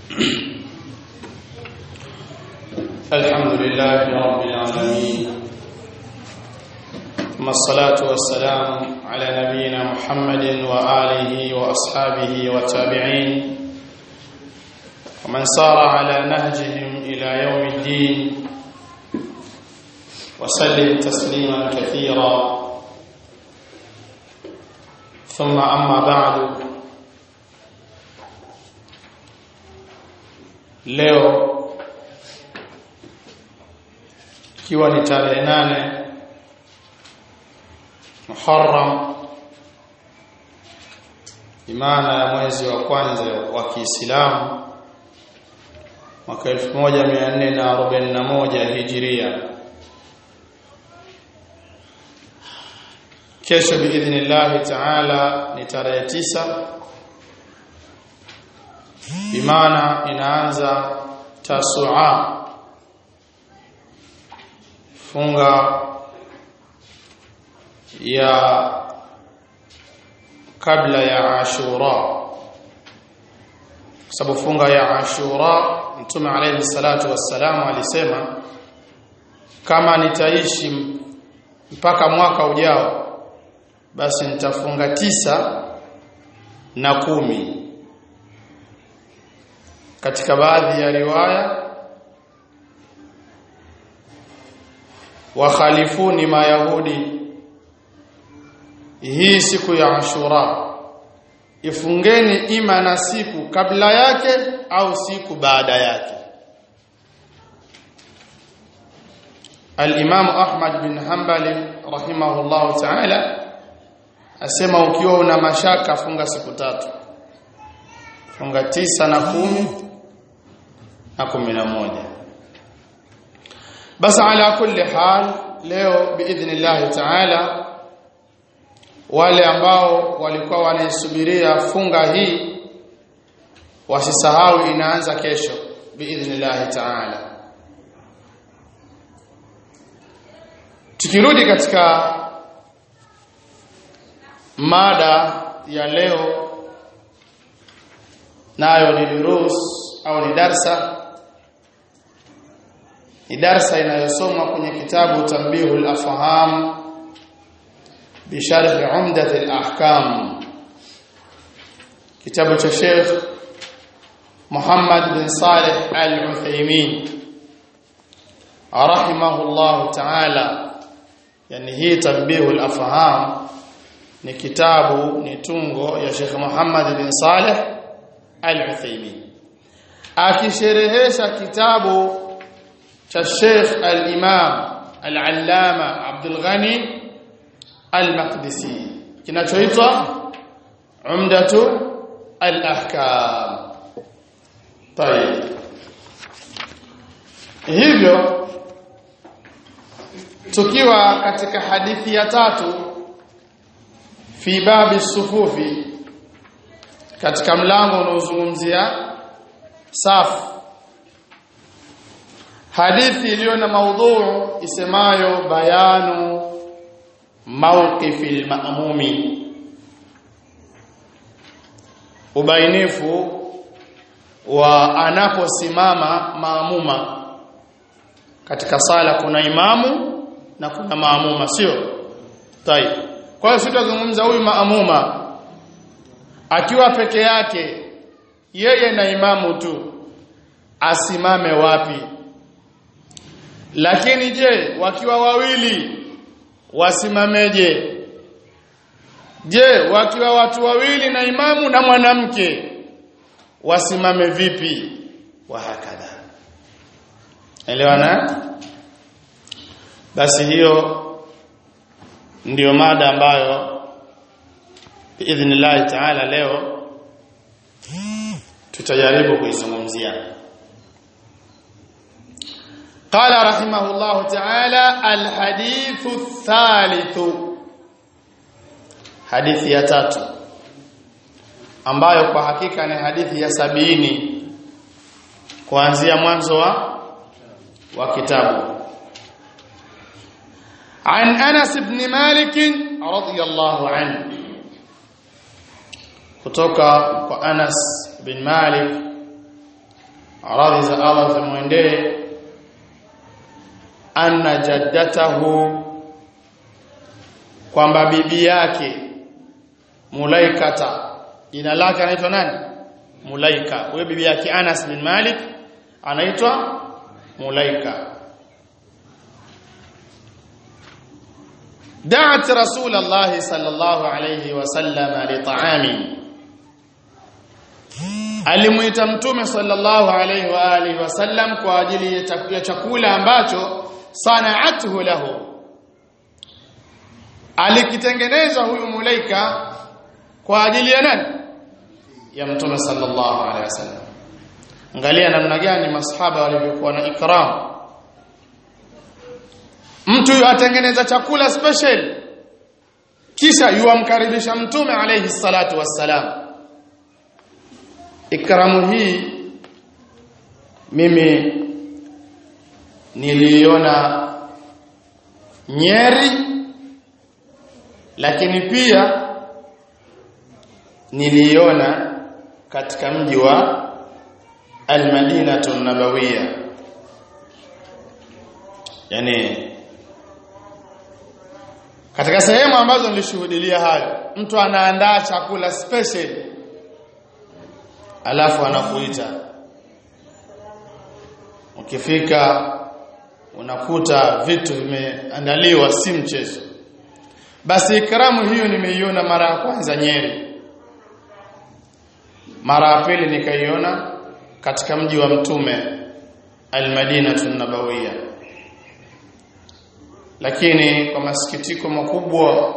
الحمد لله رب العالمين ثم الصلاة والسلام على نبينا محمد وآله وأصحابه والتابعين ومن سار على نهجهم إلى يوم الدين وسلم تسليما كثيرا ثم أما بعد leo ikiwa ni tarehe nane Muharram imana ya mwezi wa kwanza wa Kiislamu mwaka 1441 Hijiria kesho biidhnillah taala ni tarehe tisa imana inaanza tasua funga ya kabla ya ashura sababu funga ya ashura mtume alayhi salatu wassalamu alisema kama nitaishi mpaka mwaka ujao basi nitafunga tisa na kumi katika baadhi ya riwaya wakhalifuni mayahudi hii siku ya ashura ifungeni ima na siku kabla yake au siku baada yake al-Imam Ahmad bin Hanbali rahimahullah ta'ala asema ukiwa una mashaka funga siku tatu funga tisa na kumi na kumi na moja basi ala kulli hal leo biidhnillah taala wale ambao walikuwa wanaisubiria funga hii wasisahau inaanza kesho biidhnillah taala tukirudi katika mada ya leo nayo ni durus au ni darsa ni darsa inayosomwa kwenye kitabu Tanbihul Afham bi sharh Umdat al-Ahkam kitabu cha Sheikh Muhammad bin Saleh Al-Uthaymeen rahimahullah ta'ala yani hii Tanbihul Afham ni kitabu ni tungo ya Sheikh Muhammad bin Saleh Al-Uthaymeen akisherehesha kitabu cha Sheikh Al-Imam Al-Allama Abdul Ghani Al-Maqdisi kinachoitwa Umdatu Al-Ahkam. Tayeb. Hivyo tukiwa katika hadithi ya tatu fi babi sufufi katika mlango unaozungumzia safu hadithi iliyo na maudhuu isemayo bayanu mawqifil ma'mumi ubainifu wa anaposimama maamuma katika sala kuna imamu na kuna maamuma sio tayeb kwa hiyo sitazungumza huyu maamuma akiwa peke yake yeye na imamu tu asimame wapi lakini je wakiwa wawili wasimameje je wakiwa watu wawili na imamu na mwanamke wasimame vipi wa hakadha elewana basi hiyo ndiyo mada ambayo biidhnillah taala leo tutajaribu kuizungumzia قال رحمه الله تعالى الحديث الثالث hadithi ya tatu ambayo kwa hakika ni hadithi ya sabini kuanzia mwanzo wa wa kitabu عن أنس بن مالك رضي الله عنه kutoka kwa Anas bin Malik radhi za Allah zimwendee anna jaddatahu kwamba bibi yake Mulaikata jina lake anaitwa nani Mulaika huyo bibi yake Anas bin Malik anaitwa Mulaika دعت رسول الله صلى الله عليه وسلم لطعام alimuita mtume sallallahu alaihi wa alihi wasallam kwa ajili ya chakula ambacho sanaathu lahu alikitengeneza huyu mulaika kwa ajili ya nani ya mtume sallallahu alaihi wasallam angalia namna gani masahaba walivyokuwa na ikram mtu atengeneza chakula special kisha yuamkaribisha mtume alayhi salatu wassalam ikramu hii mimi niliona Nyeri lakini pia niliona katika mji wa Al-Madinatu Nabawiyya yani katika sehemu ambazo nilishuhudia hayo mtu anaandaa chakula special alafu anakuita ukifika unakuta vitu vimeandaliwa si mchezo basi ikramu hiyo nimeiona mara ya kwanza Nyeri mara ya pili nikaiona katika mji wa mtume Al-Madinah Nabawiyya lakini kwa masikitiko makubwa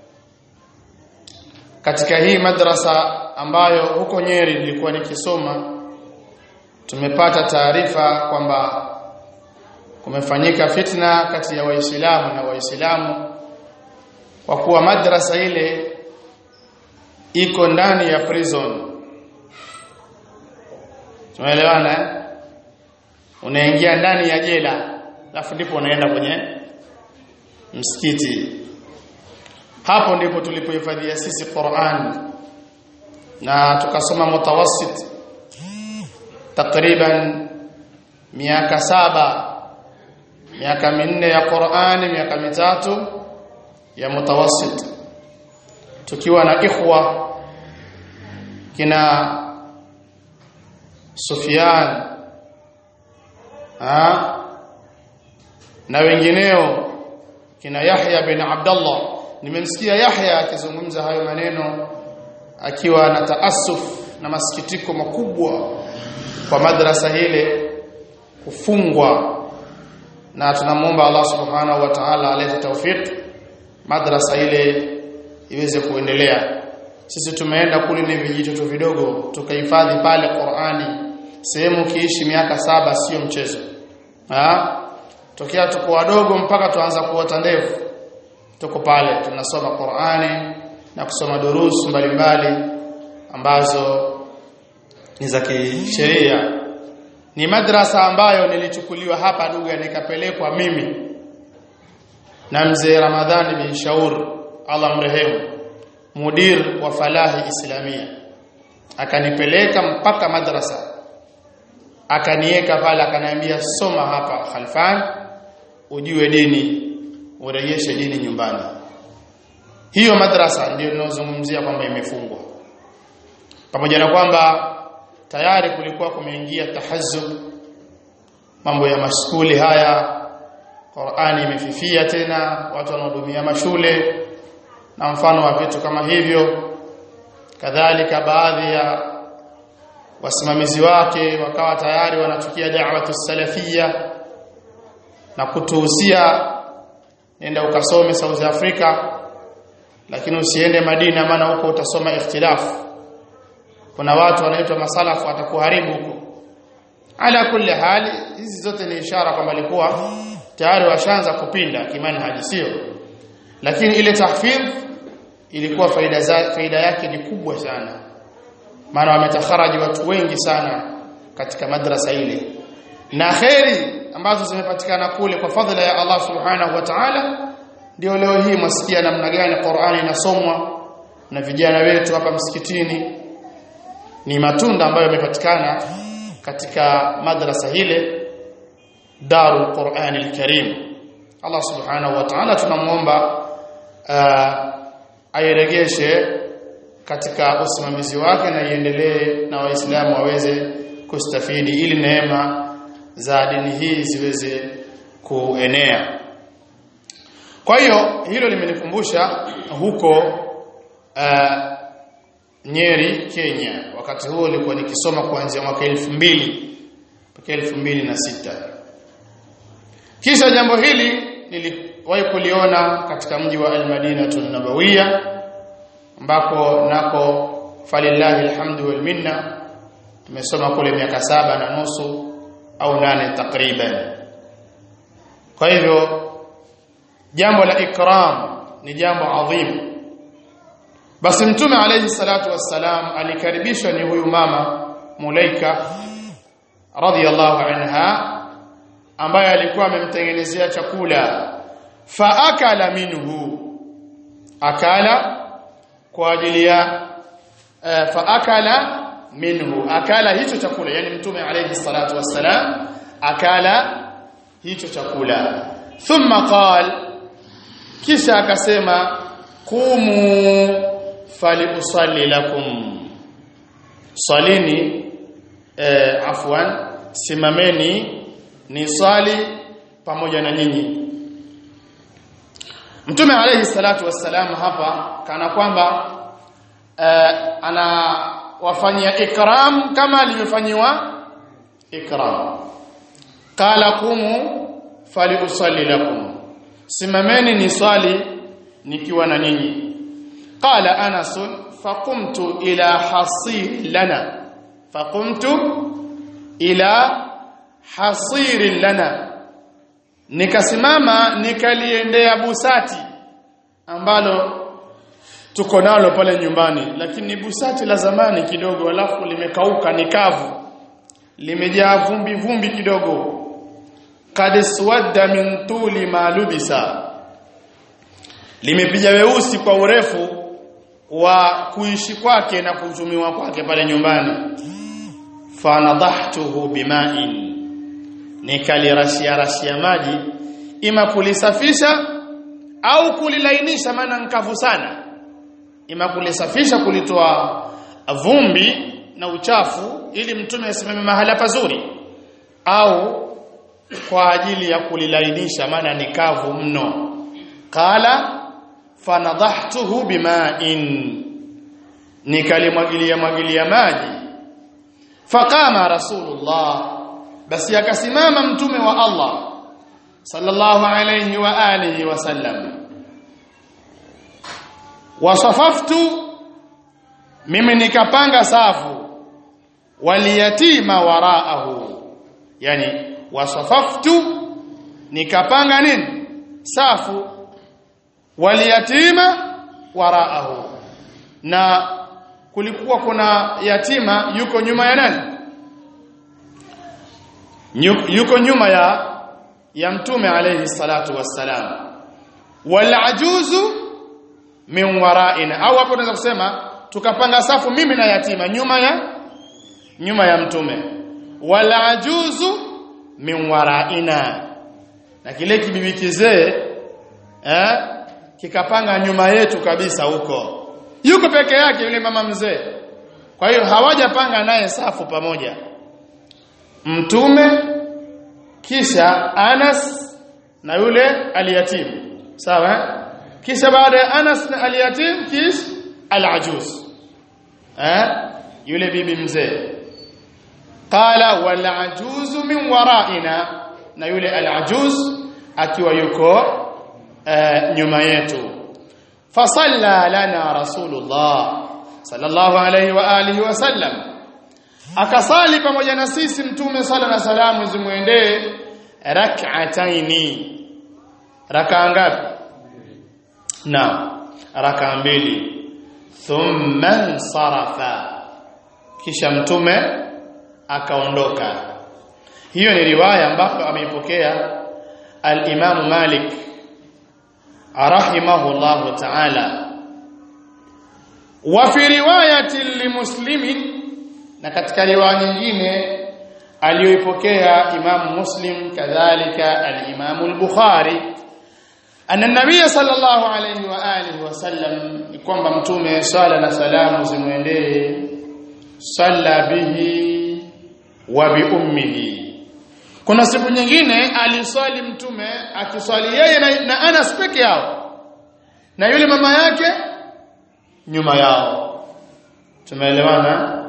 katika hii madrasa ambayo huko Nyeri nilikuwa nikisoma tumepata taarifa kwamba kumefanyika fitna kati ya waislamu na waislamu kwa kuwa madrasa ile iko ndani ya prison tumeelewana eh? unaingia ndani ya jela alafu ndipo unaenda kwenye msikiti hapo ndipo tulipohifadhia sisi Qur'an na tukasoma mutawassit takriban miaka saba miaka minne ya Qur'ani miaka mitatu ya mutawassit tukiwa na ikhwa kina Sufyan ha na wengineo kina Yahya bin Abdullah nimemsikia Yahya akizungumza hayo maneno akiwa na taasuf na masikitiko makubwa kwa madrasa ile kufungwa na tunamwomba Allah subhanahu wa ta'ala alete tawfik madrasa ile iweze kuendelea sisi tumeenda kule ni vijito vidogo tukahifadhi pale Qur'ani sehemu kiishi miaka saba sio mchezo ha tokea tuko wadogo mpaka tuanza kuota ndevu tuko pale tunasoma Qur'ani na kusoma durusu mbalimbali ambazo ni za kisheria ni madrasa ambayo nilichukuliwa hapa Duga nikapelekwa mimi na mzee Ramadhani bin Shaur Allah mrehemu mudir wa Falahi Islamia akanipeleka mpaka madrasa akaniweka pale akaniambia soma hapa Khalfan ujue dini urejeshe dini nyumbani hiyo madrasa ndio ninazungumzia kwamba imefungwa pamoja na kwamba tayari kulikuwa kumeingia tahazzub mambo ya mashule haya Qur'ani imefifia tena watu wanahudumia mashule na mfano wa vitu kama hivyo kadhalika baadhi ya wasimamizi wake wakawa tayari wanachukia da'watu salafia na kutuhusia nenda ukasome South Africa lakini usiende Madina maana huko utasoma ikhtilafu kuna watu wanaitwa masalafu watakuharibu huko ala kulli hali hizi zote ni ishara kwamba alikuwa tayari washaanza kupinda kimanhaji sio lakini ile tahfidh ilikuwa faida za, faida yake ni kubwa sana maana wametakharaji watu wengi sana katika madrasa ile na kheri ambazo zimepatikana kule kwa fadhila ya Allah subhanahu wa ta'ala ndio leo hii mwasikia namna gani Qur'ani inasomwa na vijana wetu hapa msikitini ni matunda ambayo yamepatikana katika madrasa hile Darul Quran al-Karim Allah subhanahu wa ta'ala tunamuomba uh, airegeshe katika usimamizi wake na iendelee na waislamu waweze kustafidi ili neema za dini hii ziweze kuenea kwa hiyo hilo limenikumbusha huko uh, Nyeri Kenya wakati huo nilikuwa nikisoma kuanzia mwaka 2000 mpaka 2006 kisha jambo hili niliwahi kuliona katika mji wa Al-Madinah Nabawiyya ambako nako falillahi alhamdu wal minna tumesoma kule miaka saba na nusu au nane takriban kwa hivyo jambo la ikram ni jambo adhim basi mtume alayhi salatu wassalam alikaribishwa ni huyu mama Mulaika radhiyallahu anha ambaye alikuwa amemtengenezea chakula fa akala minhu akala kwa ajili ya uh, fa akala minhu akala hicho chakula yani mtume alayhi salatu wassalam akala hicho chakula thumma qal kisha akasema qumu faliusalli lakum salini eh, afwan simameni ni swali pamoja na nyinyi Mtume alayhi salatu wassalam hapa kana kwamba eh, anawafanyia ikram kama alivyofanyiwa ikram qala qumu faliusalli lakum simameni ni swali nikiwa na nyinyi qala anas faqumtu ila hasir lana faqumtu ila hasir lana nikasimama nikaliendea busati ambalo tuko nalo pale nyumbani lakini busati la zamani kidogo alafu limekauka ni kavu limejaa vumbi vumbi kidogo kad swadda min tuli ma lubisa limepiga weusi kwa urefu wa kuishi kwake na kutumiwa kwake pale nyumbani fanadahtuhu bima'in nikalirashia rashia maji ima kulisafisha au kulilainisha maana nkavu sana ima kulisafisha kulitoa vumbi na uchafu ili mtume asimame mahala pazuri au kwa ajili ya kulilainisha maana ni kavu mno qala fanadhahtuhu bima'in nikalimwagilia mwagilia maji faqama rasulullah basi akasimama mtume wa Allah sallallahu alayhi wa alihi wasallam wasafaftu mimi nikapanga safu waliyatima waraahu yani wasafaftu nikapanga nini safu waliyatima waraahu na kulikuwa kuna yatima yuko nyuma ya nani yuko nyuma ya ya mtume alayhi salatu wassalam wal ajuzu min waraina au hapo tunaweza kusema tukapanga safu mimi na yatima nyuma ya nyuma ya mtume wal ajuzu min waraina na kile kibibi kizee eh kikapanga nyuma yetu kabisa huko yuko peke yake yule mama mzee kwa hiyo hawajapanga naye safu pamoja mtume kisha Anas na yule aliyatim sawa kisha baada ya Anas na aliyatim kisha alajuz eh yule bibi mzee qala wal ajuz min waraina na yule alajuz akiwa yuko uh, nyuma yetu fasalla lana rasulullah sallallahu alayhi wa alihi wasallam akasali pamoja na sisi mtume sala na salamu zimwendee rak'ataini raka ngapi na raka mbili thumma sarafa kisha mtume akaondoka hiyo ni riwaya ambayo ameipokea al-Imam Malik rahimahullahu ta'ala wa fi riwayati limuslimin na katika riwaya nyingine aliyoipokea Imam Muslim kadhalika al-Imam al-Bukhari anna an-nabiy sallallahu alayhi wa alihi wasallam kwamba mtume sala na salamu zimwendee salla bihi wa bi ummihi kuna siku nyingine aliswali mtume akiswali yeye na, na Anas peke yao na yule mama yake nyuma yao tumeelewana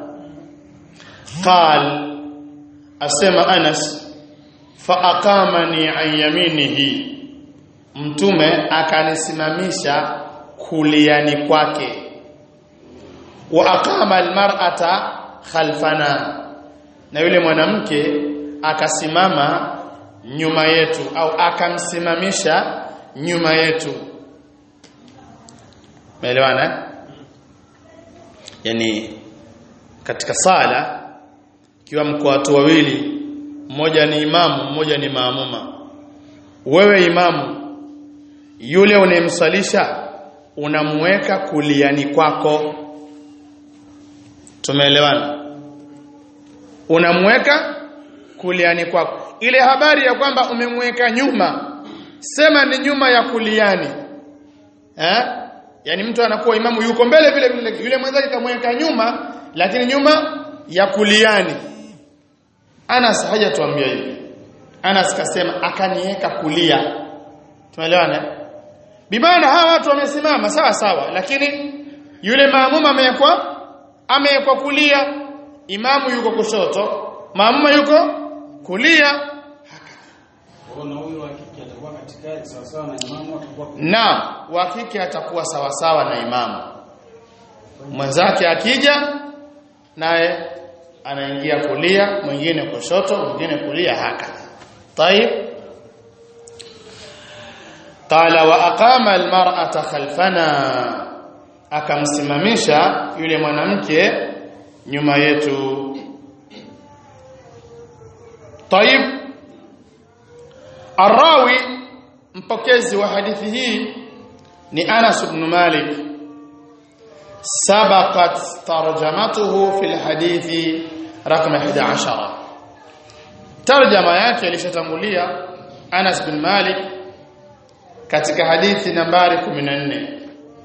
qal asema Anas fa aqamani an yaminihi mtume akanisimamisha kuliani kwake wa aqama almar'ata khalfana na yule mwanamke akasimama nyuma yetu au akamsimamisha nyuma yetu Umeelewana? Yani katika sala ikiwa mko watu wawili, mmoja ni imamu, mmoja ni maamuma. Wewe imamu yule unayemsalisha unamweka kuliani kwako. Tumeelewana? Unamweka kuliani kwako. Ile habari ya kwamba umemweka nyuma, sema ni nyuma ya kuliani. Eh? yani mtu anakuwa imamu yuko mbele vile vile yule mwenzake kamweka nyuma lakini nyuma ya kuliani Anas hajatuambia hivi Anas kasema akaniweka kulia tumeelewana bimana hawa watu wamesimama sawa sawa lakini yule maamuma amewekwa amewekwa kulia imamu yuko kushoto maamuma yuko kulia na wa kike atakuwa sawasawa na imamu mwenzake akija naye anaingia kulia mwingine kushoto mwingine kulia haka طيب قال واقام المراه خلفنا akamsimamisha yule mwanamke nyuma yetu طيب الراوي mpokezi wa hadithi hii ni Anas ibn Malik sabaqat tarjamatuhu fil hadithi rakam 11 tarjama yake ilishatangulia Anas bin Malik katika hadithi nambari 14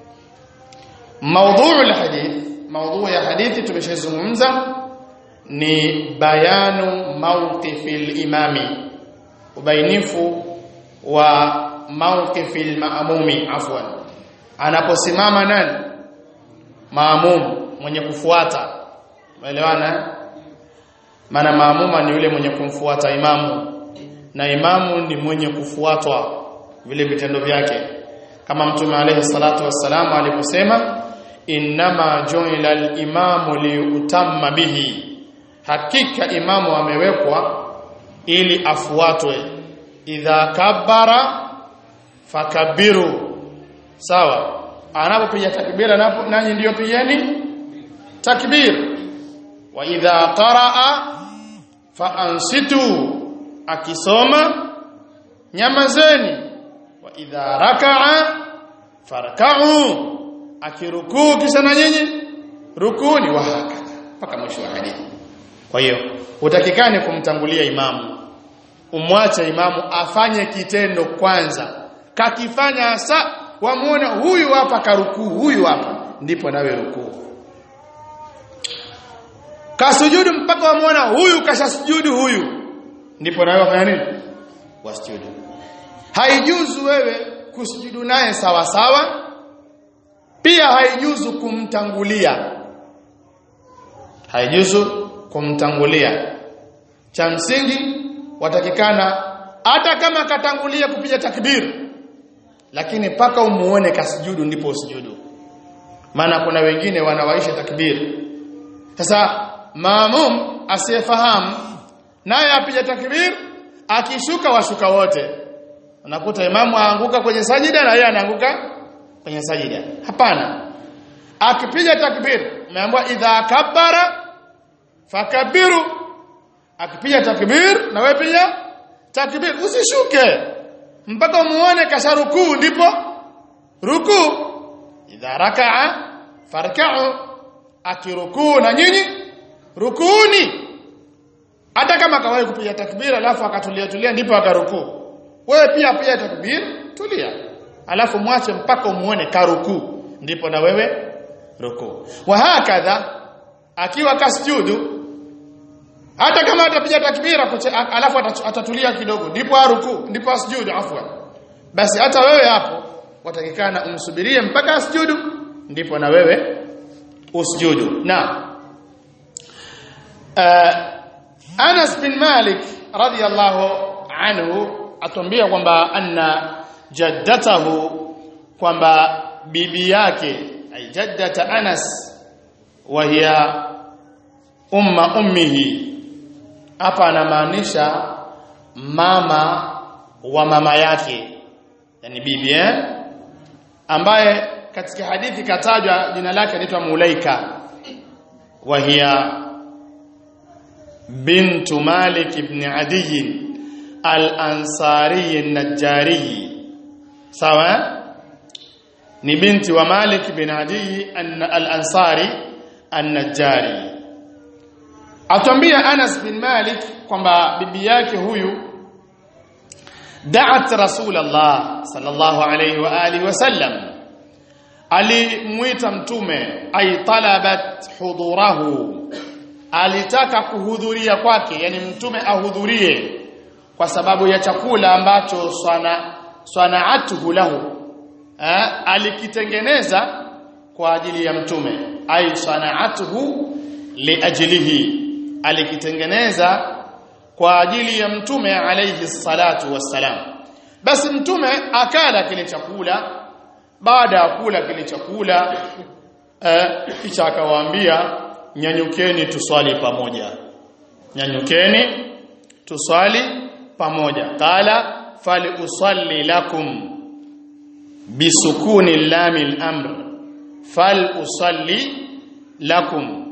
موضوع الحديث موضوع ya hadithi tumeshazungumza ni bayanu mawqifil imami ubainifu wa mawqifil maamumi afwan anaposimama nani maamum mwenye kufuata umeelewana maana maamuma ni yule mwenye kumfuata imamu na imamu ni mwenye kufuatwa vile vitendo vyake kama mtume alayhi salatu wassalam aliposema innama ju'ila al-imamu liutamma bihi hakika imamu amewekwa ili afuatwe idha kabbara fakabiru sawa anapopiga takbira napo nanyi ndio pigeni takbir wa idha qaraa fa ansitu akisoma nyamazeni wa idha rakaa farka'u akirukuu kisha na nyinyi rukuni wa haka mpaka mwisho wa hadithi kwa hiyo utakikane kumtangulia imamu umwache imamu afanye kitendo kwanza kakifanya hasa wamuone huyu hapa karukuu huyu hapa ndipo nawe rukuu kasujudu mpaka wamuona huyu kashasujudu huyu ndipo nawe wafanya nini wasujudu haijuzu wewe kusujudu naye sawa sawa pia haijuzu kumtangulia haijuzu kumtangulia cha msingi watakikana hata kama katangulia kupiga takbir lakini paka umuone kasujudu ndipo usujudu maana kuna wengine wanawaisha takbir sasa maamum asiyefahamu naye apiga takbir akishuka washuka wote unakuta imamu aanguka kwenye sajida na yeye anaanguka kwenye sajida hapana akipiga takbir umeambiwa idha kabbara fakabiru akipiga takbir na wewe pia takbir usishuke mpaka muone kasharukuu ndipo rukuu idha rakaa farka'u akirukuu na nyinyi rukuni hata kama akawahi kupiga takbira alafu akatulia tulia ndipo akarukuu wewe pia pia takbir tulia alafu mwache mpaka umuone karukuu ndipo na wewe rukuu wa hakadha akiwa kasjudu hata kama atapiga takbira kuche, alafu atatulia kidogo ndipo aruku ndipo asjudu afwan basi hata wewe hapo watakikana umsubirie mpaka asjudu ndipo na wewe usjudu na uh, Anas bin Malik radiyallahu anhu atuambia kwamba anna jaddatahu kwamba bibi yake ay jaddata Anas wa hiya umma ummihi hapa anamaanisha mama wa mama yake yani bibi eh ambaye katika hadithi katajwa jina lake anaitwa Mulaika wa hiya bintu Malik ibn Adi al-Ansari an-Najjari sawa ni binti wa Malik ibn Adi al-Ansari an-Najjari Atuambia Anas bin Malik kwamba bibi yake huyu da'at Rasulullah sallallahu alayhi wa alihi wasallam alimuita mtume ay talabat hudurahu alitaka kuhudhuria kwake yani mtume ahudhurie kwa sababu ya chakula ambacho sana sanaatuhu lahu ha? alikitengeneza kwa ajili ya mtume ay sanaatuhu liajlihi alikitengeneza kwa ajili ya mtume alayhi salatu wassalam basi mtume akala kile chakula baada ya kula kile chakula eh, kisha akawaambia nyanyukeni tuswali pamoja nyanyukeni tuswali pamoja qala fali usalli lakum bisukuni lam al-amr fal usalli lakum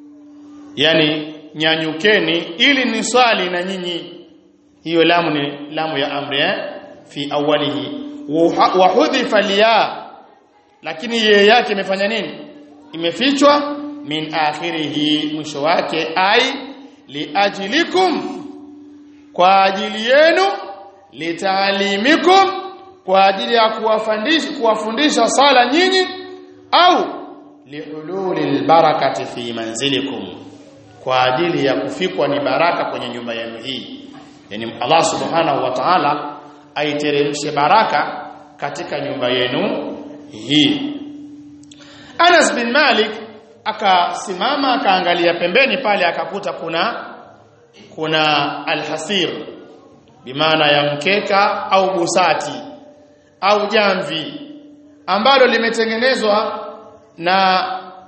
yani nyanyukeni ili ni swali na nyinyi hiyo lamu ni lamu ya amri eh fi awalihi wa hudhifa liya lakini yeye yake imefanya nini imefichwa min akhirihi mwisho wake ai liajlikum kwa ajili yenu litaalimikum kwa ajili ya kuwafundisha kuwafundisha sala nyinyi au lihululi albarakati fi manzilikum kwa ajili ya kufikwa ni baraka kwenye nyumba yenu hii yani Allah subhanahu wa ta'ala aiteremshe baraka katika nyumba yenu hii Anas bin Malik akasimama akaangalia pembeni pale akakuta kuna kuna alhasir bimaana ya mkeka au busati au jamvi ambalo limetengenezwa na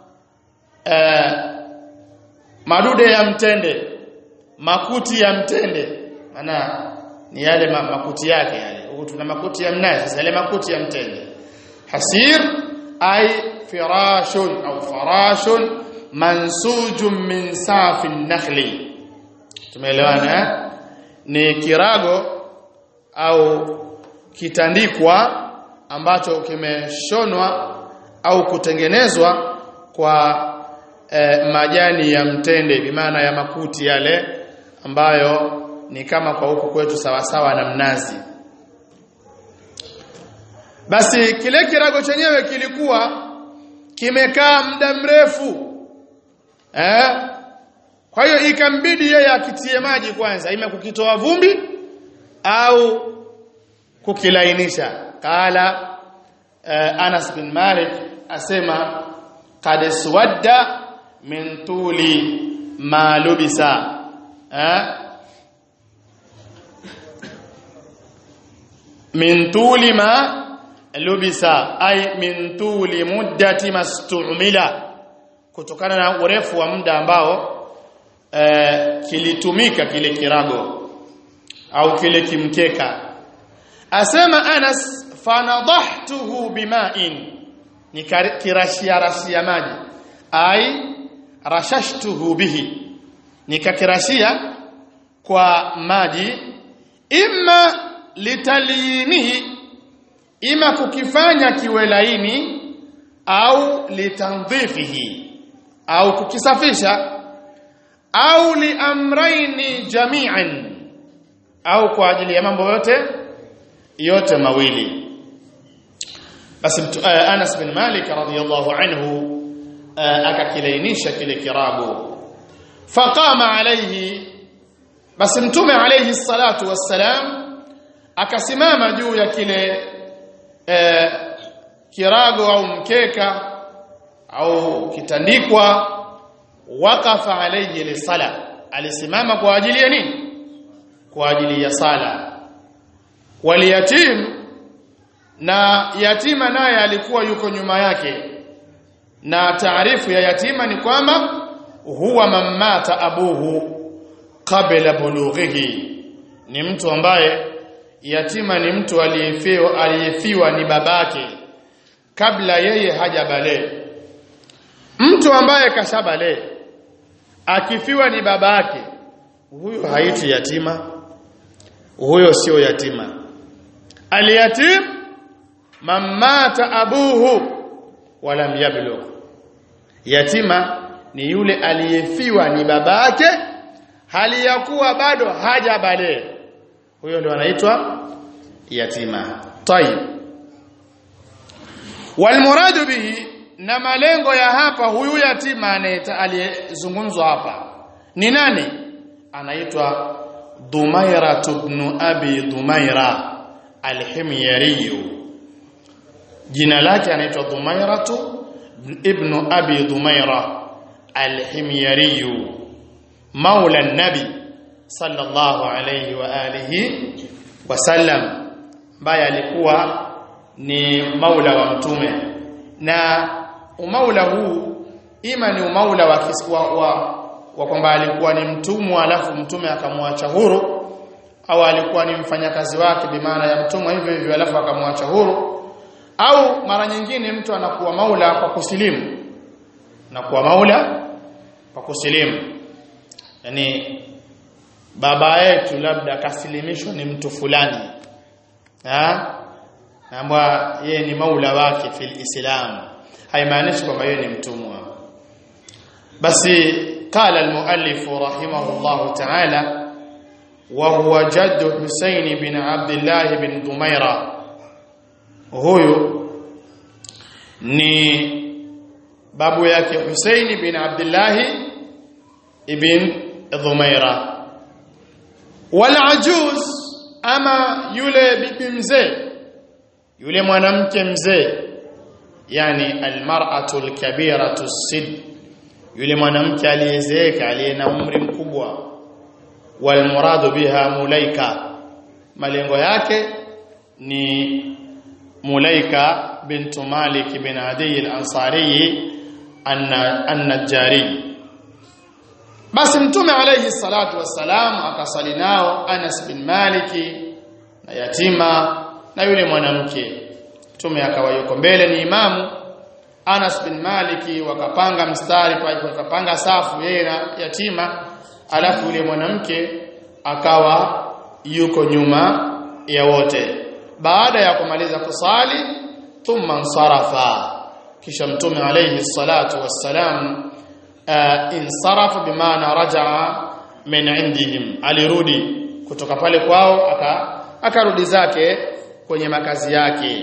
eh, madude ya mtende makuti ya mtende maana ni yale ma, makuti yake yale huku tuna makuti ya mnazi sasa yale makuti ya mtende hasir ay firashun au farashun mansujun min safin nakhli tumeelewana eh? ni kirago au kitandikwa ambacho kimeshonwa au kutengenezwa kwa eh, majani ya mtende bimaana ya makuti yale ambayo ni kama kwa huku kwetu sawasawa na mnazi basi kile kirago chenyewe kilikuwa kimekaa muda mrefu eh kwa hiyo ikambidi yeye akitie maji kwanza ima kukitoa vumbi au kukilainisha kala eh, Anas bin Malik asema qad swadda min tuli ma lubisa eh min tuli ma lubisa ay min tuli muddati mastumila kutokana na urefu wa muda ambao e, kilitumika kile kirago au kile kimkeka asema Anas fanadahtuhu bima'in nikirashia rashia maji ai rashashtuhu bihi nikakirashia kwa maji imma litalinihi ima kukifanya kiwe laini au litandhifihi au kukisafisha au liamraini jami'an au kwa ajili ya mambo yote yote mawili basi uh, Anas bin Malik radhiyallahu anhu uh, akakilainisha kile kirabu faqama alayhi basi mtume alayhi salatu wassalam akasimama juu ya kile uh, kirago au mkeka au kitandikwa waqafa alayhi lisala alisimama kwa ajili ya nini kwa ajili ya sala waliyatim na yatima naye alikuwa yuko nyuma yake na taarifu ya yatima ni kwamba huwa mamata abuhu qabla bulughihi ni mtu ambaye yatima ni mtu aliyefiwa aliyefiwa ni babake kabla yeye hajabale mtu ambaye kashabale akifiwa ni babake huyo haiti yatima huyo sio yatima aliyatim mamata abuhu walam yablugh yatima ni yule aliyefiwa ni babake hali ya kuwa bado hajabale huyo ndo anaitwa yatima tayib walmuradu bihi na malengo ya hapa huyu yatima aliyezungumzwa hapa ni nani anaitwa Dumaira ibn Abi Dumaira al-Himyari jina lake anaitwa Dumaira ibn Abi Dumaira al-Himyari maula an-nabi sallallahu alayhi wa alihi wasallam ambaye alikuwa ni maula wa mtume na umaula huu ima ni umaula wa, wa, wa, wa kwamba alikuwa ni mtumwa alafu mtume akamwacha huru au alikuwa ni mfanyakazi wake bimaana ya mtumwa hivyo hivyo alafu akamwacha huru au mara nyingine mtu anakuwa maula kwa kusilimu na kuwa maula kwa kusilimu yani baba yetu labda kasilimishwa ni mtu fulani ha ambwa yeye ni maula wake fil islam haimaanishi kwamba yeye ni mtumwa basi قال المؤلف رحمه الله تعالى وهو جد حسين بن عبد الله بن ضميرة huyu ni babu yake Husaini bin Abdullah ibn Dhumaira wal ajuz ama yule bibi mzee yule mwanamke mzee yani almar'atu alkabiratu sid yule mwanamke aliyezeeka aliye na umri mkubwa walmuradu biha mulaika malengo yake ni mulaika bintu malik bin adi al-ansari an-najjari basi mtume alayhi salatu wassalam akasali nao Anas bin Maliki na yatima na yule mwanamke mtume akawa yuko mbele ni imamu Anas bin Maliki wakapanga mstari wakapanga safu yeye na yatima alafu yule mwanamke akawa yuko nyuma ya wote baada ya kumaliza kusali thumma nsarafa kisha mtume alayhi salatu wassalam uh, insarafa bimaana rajaa min indihim alirudi kutoka pale kwao aka akarudi zake kwenye makazi yake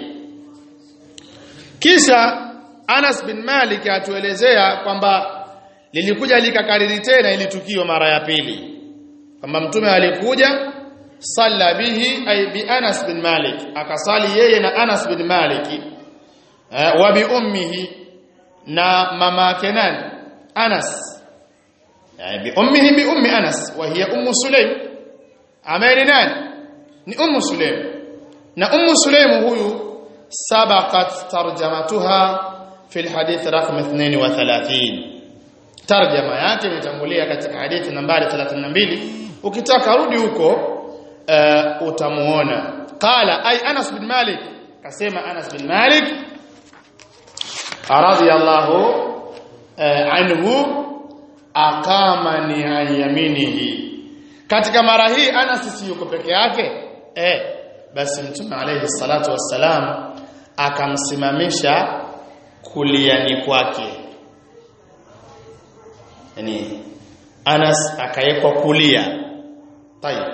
kisha Anas bin Malik atuelezea kwamba lilikuja likakariri tena ili tukio mara ya pili kwamba mtume alikuja salla bihi ay bi Anas bin Malik akasali yeye na Anas bin Malik eh, wa bi ummihi na mama yake nani Anas yani bi ummihi bi ummi Anas wa hiya ummu Sulaim ameni nani ni ummu Sulaim na ummu Sulaim huyu sabaqat tarjamatuha في الحديث رقم 32 tarjama yake imetangulia katika hadithi nambari 32 ukitaka rudi huko uh, utamuona qala ay Anas bin Malik kasema Anas bin Malik radiyallahu uh, anhu aqamani an yaminihi katika mara hii Anas si yuko peke yake eh basi mtume alayhi salatu wassalam akamsimamisha kuliani kwake yani Anas akawekwa kulia tayeb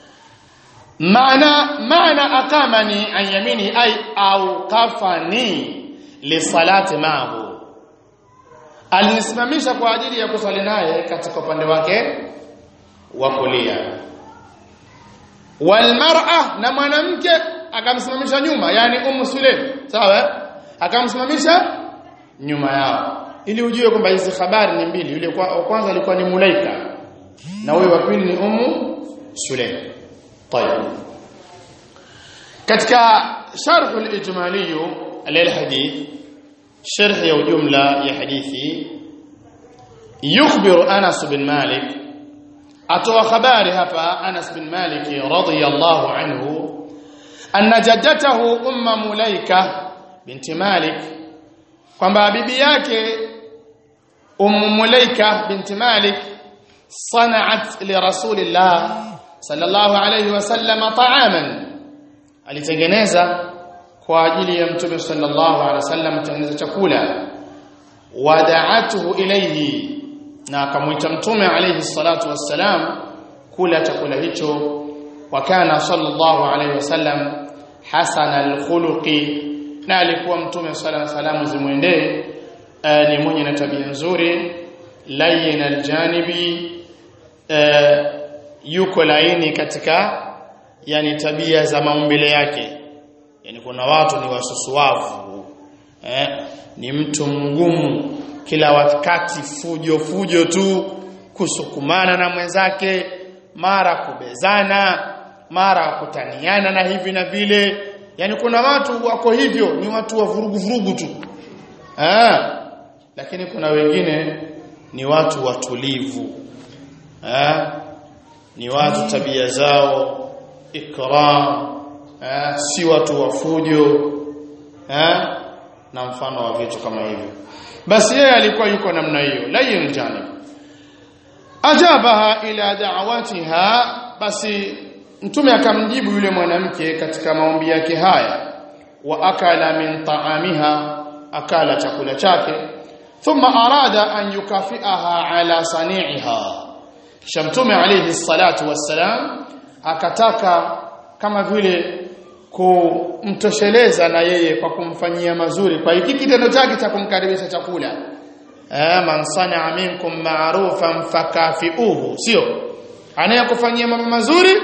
maana maana akamani an yamini ay au kafani li salati ma'ahu alinisimamisha kwa ajili ya kusali naye katika upande wake wa kulia walmar'a na mwanamke akamsimamisha nyuma yani ummu sulaim sawa akamsimamisha nyuma yao ili ujue kwamba hizi habari ni mbili yule wa kwanza alikuwa ni mulaika na huyo wa pili ni ummu sulaim طيب katika sharh al-ijmali lilhadith sharh ya jumla ya hadithi yukhbiru Anas bin Malik atoa habari hapa Anas bin Malik radiyallahu anhu anna jaddatahu umma Mulaika binti Malik kwamba bibi yake ummu Mulaika binti Malik صنعت لرسول الله صلى الله عليه وسلم طعاما alitengeneza kwa ajili ya mtume sallallahu alaihi wasallam tengeneza chakula wada'atuhu ilayhi na akamuita mtume alayhi salatu wassalam kula chakula hicho wa kana sallallahu alaihi wasallam hasana alkhuluqi na alikuwa mtume sallallahu alaihi wasallam zimwendee ni mwenye na tabia nzuri layyin aljanibi yuko laini katika yani tabia za maumbile yake yani kuna watu ni wasusuavu eh ni mtu mgumu kila wakati fujo fujo tu kusukumana na mwenzake mara kubezana mara kutaniana na hivi na vile yani kuna watu wako hivyo ni watu wa vurugu vurugu tu eh lakini kuna wengine ni watu watulivu eh ni watu tabia zao ikram eh, si watu wa fujo eh, na mfano wa vitu kama hivyo basi yeye alikuwa yuko namna hiyo layin janib ajabaha ila da'awatiha basi mtume akamjibu yule mwanamke katika maombi yake haya wa akala min ta'amiha akala chakula chake thumma arada an yukafiaha ala sani'iha kisha mtume alayhi salatu wassalam akataka kama vile kumtosheleza na yeye kwa kumfanyia mazuri kwa hiki kitendo chake cha kumkaribisha chakula eh man sana minkum ma'rufan fakafiuhu sio anayekufanyia mambo mazuri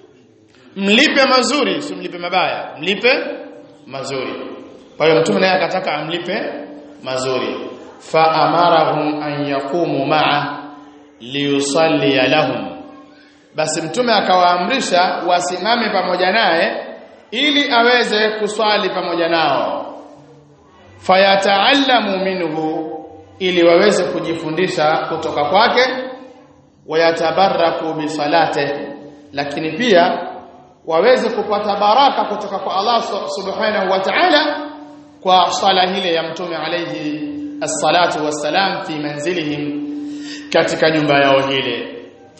mlipe mazuri si mlipe mabaya mlipe mazuri kwa hiyo mtume naye akataka amlipe mazuri fa amarahum an yaqumu ma'a liyusalli lahum basi mtume akawaamrisha wasimame pamoja naye ili aweze kuswali pamoja nao fayataallamu minhu ili waweze kujifundisha kutoka kwake wayatabaraku bisalate lakini pia waweze kupata baraka kutoka kwa Allah subhanahu wa ta'ala kwa sala hile ya mtume alayhi as-salatu wassalam fi manzilihim katika nyumba yao hile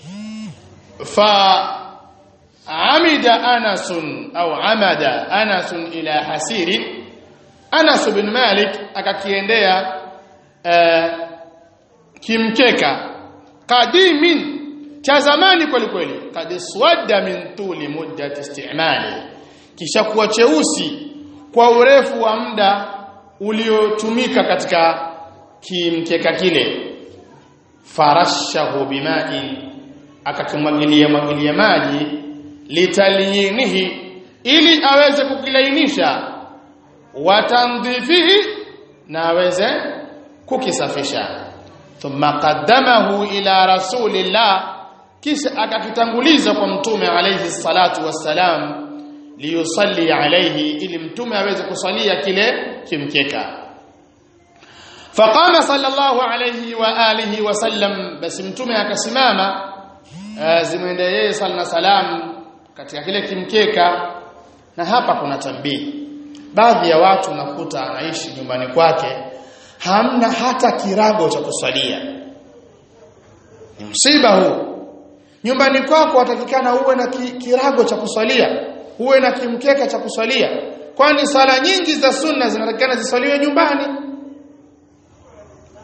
fa amida Anas au amada Anas ila hasiri Anas bin Malik akakiendea uh, kimkeka qadimin cha zamani kweli kweli kad swadda min tuli muddat istimali kisha kuwa cheusi kwa urefu wa muda uliotumika katika kimkeka kile farashahu bimai akakimwagilia mwagilia maji litaliyinihi ili aweze kukilainisha watandhifihi na aweze kukisafisha thumma qaddamahu ila rasulillah kisha akakitanguliza kwa mtume alayhi salatu wassalam liyusalli alayhi ili mtume aweze kusalia kile kimkeka faqama sallallahu alayhi wa alihi wasallam basi mtume akasimama zimwende yeye sala na salam katika kile kimkeka na hapa kuna tambii baadhi ya watu nakuta anaishi nyumbani kwake hamna hata kirago cha kusalia ni msiba huu nyumbani kwako watakikana uwe na ki, kirago cha kusalia uwe na kimkeka cha kusalia kwani sala nyingi za sunna zinatakikana zisaliwe nyumbani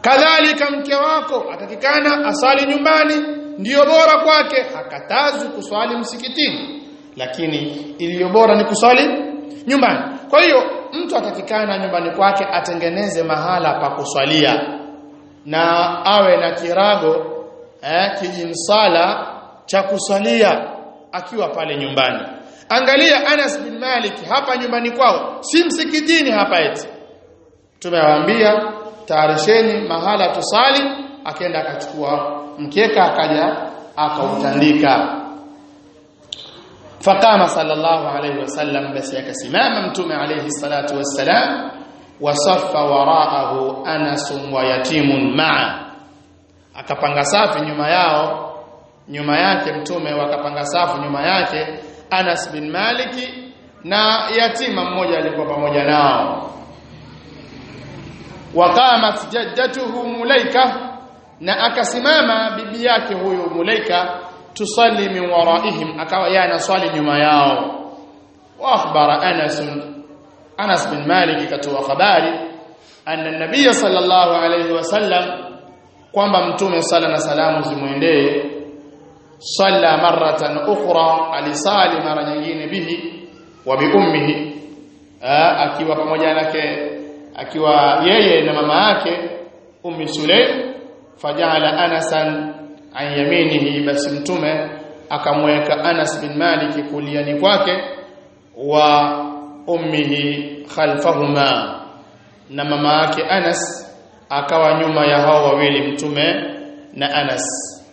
kadhalika mke wako atakikana asali nyumbani ndiyo bora kwake hakatazwi kuswali msikitini lakini iliyo bora ni kuswali nyumbani kwa hiyo mtu atakikana nyumbani kwake atengeneze mahala pa kuswalia na awe na kirago eh, kijimsala cha kuswalia akiwa pale nyumbani angalia Anas bin Malik hapa nyumbani kwao si msikitini hapa eti tumewaambia taarisheni mahala tusali akaenda akachukua mkeka akaja akautandika faqama sallallahu alayhi wasallam basi akasimama mtume alayhi salatu wassalam wasaffa waraahu anas wa yatimun ma'a akapanga safi nyuma yao nyuma yake mtume wakapanga safu nyuma yake Anas bin Maliki na yatima mmoja alikuwa pamoja nao waqamat jaddatuhu mulaika na akasimama bibi yake huyu mulaika tusalli min waraihim akawa yeye anaswali nyuma yao wa akhbara Anas Anas bin Malik katoa habari anna nabiy sallallahu alayhi wasallam kwamba mtume sala na salamu zimwendee salla maratan ukhra alisali mara nyingine bihi wa bi ummihi akiwa pamoja nake akiwa yeye na mama yake ummi sulaim fajala anasan an yaminihi basi mtume akamweka Anas bin Malik kuliani kwake wa ummihi khalfahuma na mama yake Anas akawa nyuma ya hao wawili mtume na Anas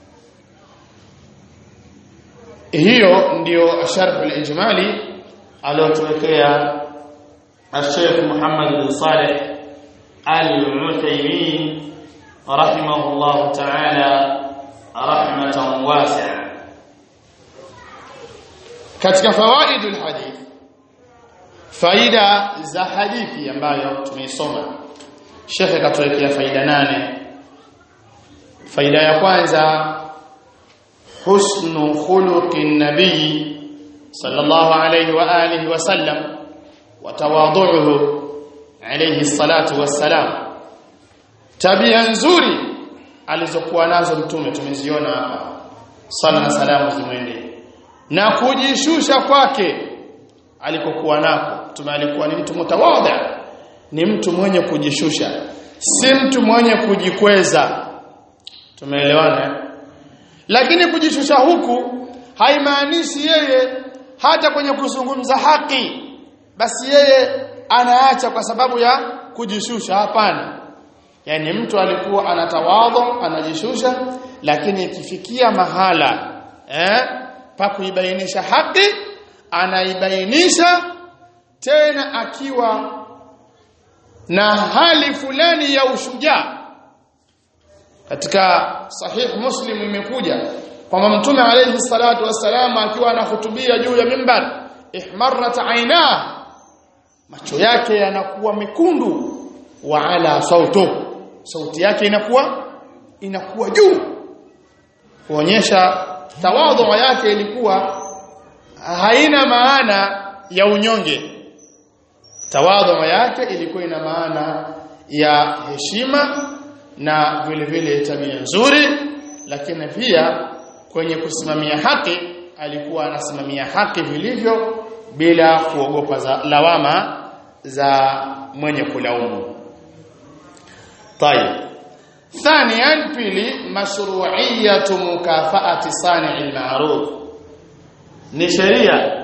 hiyo ndio sharh al-ijmali aliyotuwekea الشيخ محمد بن صالح العثيمين رحمه الله تعالى رحمة واسعة katika fawaidul hadith faida za hadithi ambayo tumeisoma Sheikh katuwekea faida nane faida ya kwanza husnu khuluqin nabii sallallahu alayhi wa alihi wa sallam wa tawadhu'uhu alayhi salatu wassalam tabia nzuri alizokuwa nazo mtume tumeziona hapa sala na salamu zimwende na kujishusha kwake alikokuwa nako mtume alikuwa ni mtu mtawadha ni mtu mwenye kujishusha si mtu mwenye kujikweza tumeelewana lakini kujishusha huku haimaanishi yeye hata kwenye kuzungumza haki basi yeye anaacha kwa sababu ya kujishusha hapana yani mtu alikuwa anatawadho anajishusha lakini ikifikia mahala eh pa kuibainisha haki anaibainisha tena akiwa na hali fulani ya ushujaa katika sahih muslim imekuja kwamba mtume alayhi salatu wassalam akiwa anahutubia juu ya mimbar ihmarrat aina macho yake yanakuwa mekundu wa ala sautu sauti yake inakuwa inakuwa juu kuonyesha tawadhu yake ilikuwa haina maana ya unyonge tawadhu yake ilikuwa ina maana ya heshima na vile vile tabia nzuri lakini pia kwenye kusimamia haki alikuwa anasimamia haki vilivyo bila kuogopa za lawama za mwenye kulaumu طيب ثانيا pili mashru'iyatu mukafaati sani'il ma'ruf ni sheria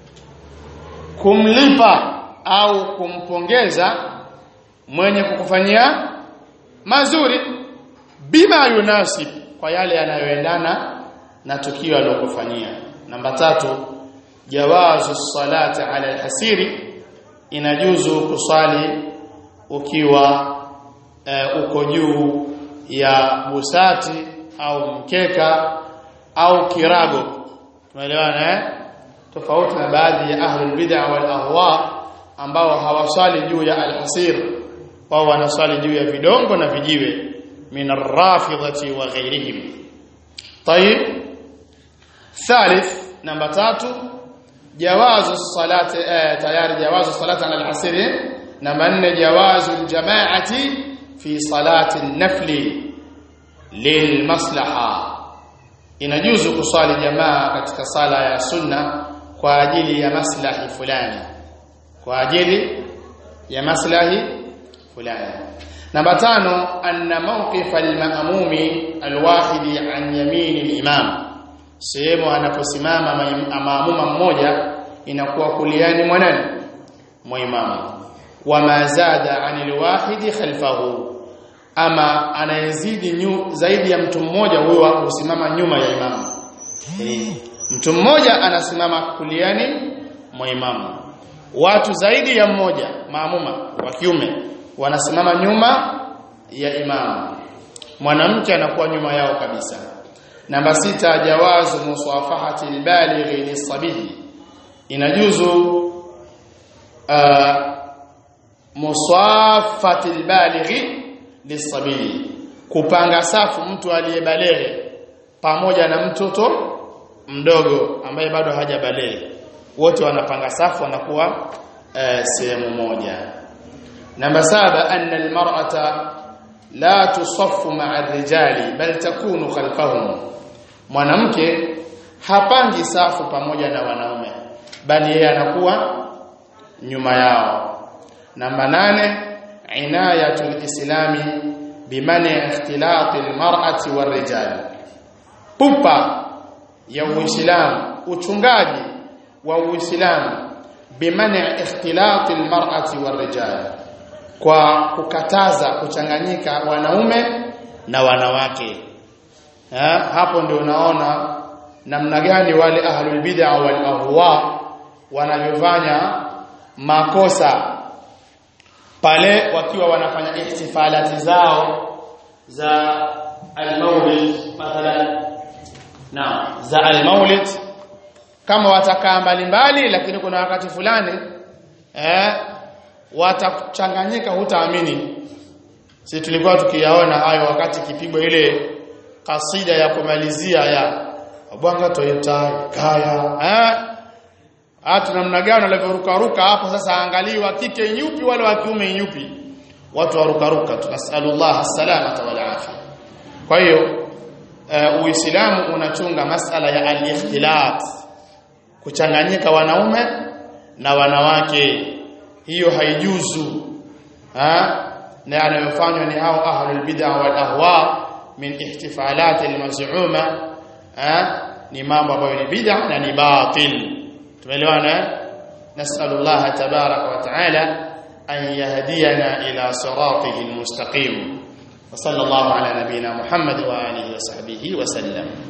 kumlipa au kumpongeza mwenye kukufanyia mazuri bima yunasib kwa yale yanayoendana na tukio alilokufanyia namba tatu jawazu salati ala alhasiri inajuzu kusali ukiwa uh, uko juu ya busati au mkeka au kirago tumeelewana eh tofauti na baadhi ya ahli bid'ah wal ahwa ambao hawasali juu ya alhasir wao wanasali juu ya vidongo na vijiwe min arrafidhati wa ghairihim طيب ثالث namba tatu jawazu salati eh, tayari jawazu salati ala al-asr namba nne jawazu al-jama'ati fi fi salati an-nafli lilmaslaha inajuzu kuswali jamaa katika sala ya sunna kwa ajili ya maslahi fulani kwa ajili ya maslahi fulani namba tano anna mawqif al-ma'mumi al-wahidi an yamin al-imam sehemu anaposimama maamuma mmoja inakuwa kuliani mwanani mwa imamu wama zada anil wahidi khalfahu ama anayezidi nyu, zaidi ya mtu mmoja huyo husimama nyuma ya imamu e, mtu mmoja anasimama kuliani mwa imamu watu zaidi ya mmoja maamuma wa kiume wanasimama nyuma ya imamu mwanamke anakuwa nyuma yao kabisa namba sita jawazu musafahati albalighi lisabihi inajuzu uh, musafati albalighi lisabihi kupanga safu mtu aliyebaleghe pamoja na mtoto mdogo ambaye bado hajabaleghe wote wanapanga safu wanakuwa uh, sehemu moja namba saba anna almar'ata la tusaffu ma'a ar-rijali bal takunu khalfahum mwanamke hapangi safu pamoja na wanaume bali yeye anakuwa nyuma yao namba nane inayatul islami bimani ikhtilati almar'ati warrijal pupa ya uislamu uchungaji wa uislamu bimani ikhtilati almar'ati warrijal kwa kukataza kuchanganyika wanaume na wanawake ha? hapo ndio unaona namna gani wale ahlul bid'a wal ahwa wanavyofanya makosa pale wakiwa wanafanya ihtifalati zao za al-maulid mathalan na za al-maulid kama watakaa mbalimbali lakini kuna wakati fulani eh watachanganyika hutaamini sisi tulikuwa tukiyaona hayo wakati kipigwa ile kasida ya kumalizia ya bwanga toyota kaya eh hata namna gani walivyoruka ruka hapo sasa angaliwa kike yupi wale wa kiume yupi watu waruka ruka tunasallallahu salamata wal afia kwa hiyo uh, uislamu unachunga masala ya al-ikhtilat kuchanganyika wanaume na wanawake hiyo haijuzu ha na yanayofanywa ni hao ahlul bid'ah wal ahwa min ihtifalat al-maz'uma ha ni mambo ambayo ni bid'ah na ni batil tumeelewana nasallallahu tabaraka wa taala an yahdiyana ila siratihi almustaqim wa sallallahu ala nabiyyina muhammad wa alihi wa sahbihi wa sallam